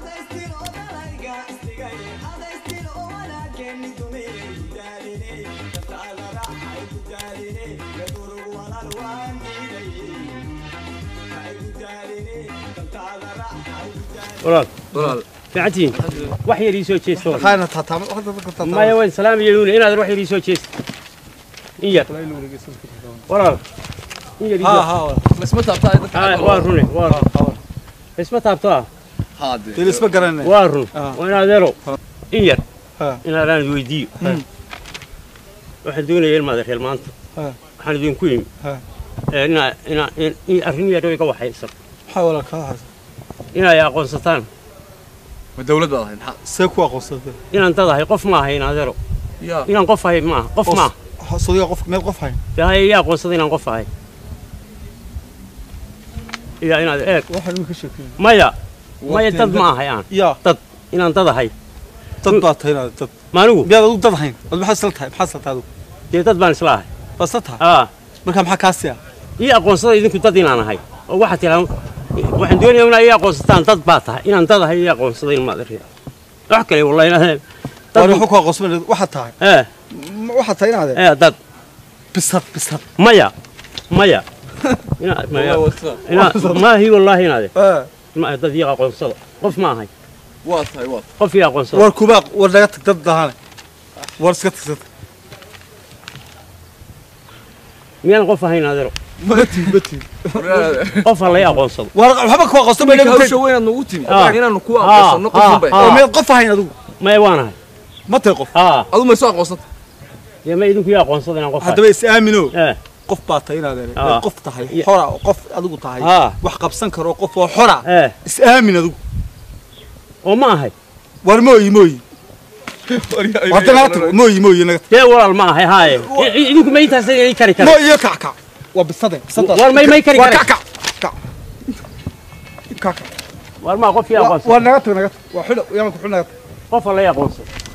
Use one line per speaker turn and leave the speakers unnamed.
walaal
walaal
fiicantiin wax yar ii soo jeesto
waxaana taataama waxaad dadka taataama
maya waan salaamayenuuna inaadan wax yar ii soo jeesto in yar walaal in yar ii
ha
soo-
ha
lasma taabtaa dadka
Haa, waa rune waa run isma taabto ah
haade
dee isma garanay
waa run
Ah.
waa inaad eelo in yar
ha
inaadaan weydiiyo waxaan doonaya ilmaada reer maanta
ha
waxaan idinku yimi
ha
ee, inaa inaa in in arrin yar oo iga waxaysan
maxaa walaal kaa haysa
inay aqoonsataan
ma dawlad baad ahayd maxaa
see ku aqoonsatay
inaan dad ahay qof ma ahay inaad eelo
yaa
inaan qof ahay ma aha qof ma aha
sodiga qof meel qof hayn
dee haya ii aqoonsada inaan qof ahay iya inaad eeg
waxaan uu ka sheekeeyay
maya maya dad ma ahay aan
yaa
inaan dad ahay
dad baa tahay inaad dad
maanigu
miyaad adigu dad hayn ad maxaad isla tahay maxaad isla tahay adigu
dee dad baan isla ahay
baad isla tahay
aa
marka maxaa kaa siya
ii aqoonsada idinku dad inaan ahay oo waxaad tiraa waxaan doonayaa inaa ii aqoonsataan dad baa tahay inaan dad ahay ii aqoonsada ilmaad riya wax kale wallahi inaad
waan
dad
waxu ku aqoonsan waxaad tahay
ee
Ma- waxaad tahay inaad
ee dad
bisad bisad
maya maya inaad maya inaad maahi wallaahi inaade
ee
ma dad ii aqoonsada qof ma ahay
waa tahay waa
qof ii aqoonsada
war kuba war naga tag dad dahane war iska tagsata
miyaan qof ahayn adeero
matin matin
tahay
qof ha la ii aqoonsado
war waxba ku aqoonsan bay
marka
naga
hawsha weynaad nagu timi
Ah.
inaanu ku
Ah,
aqoonsano
ah,
qofun bay
ah.
oo miyaad qof ahayn adigu
maya waan ahay
ma tahay qof
aa
adu ma soo aqoonsanta
dee ma idinku ii aqoonsada inaan qof ahay
haddaba is aamino
ee
qof baa tahay inaad
Ah.
eray qof tahay
Ya.
xora oo qof adigu tahay
aa
wax qabsan karo qof oo xora
ee
is aamin adigu
oo ma ahay
war mooyi mooyi hadda naga tago mooyi mooyi naga
dee walaal ma ahay haaye I- i- idinku ma intaas ii kari kara
mooyi iyo kac kac waa bisade bisadaas
war may may kari
waa
kara
kac kac kac kac kac
war ma qof ii
waa
aqoonsada
waa naga tag naga tag waa xidho yaman ku xidho naga tag
qof ha la ii aqoonsado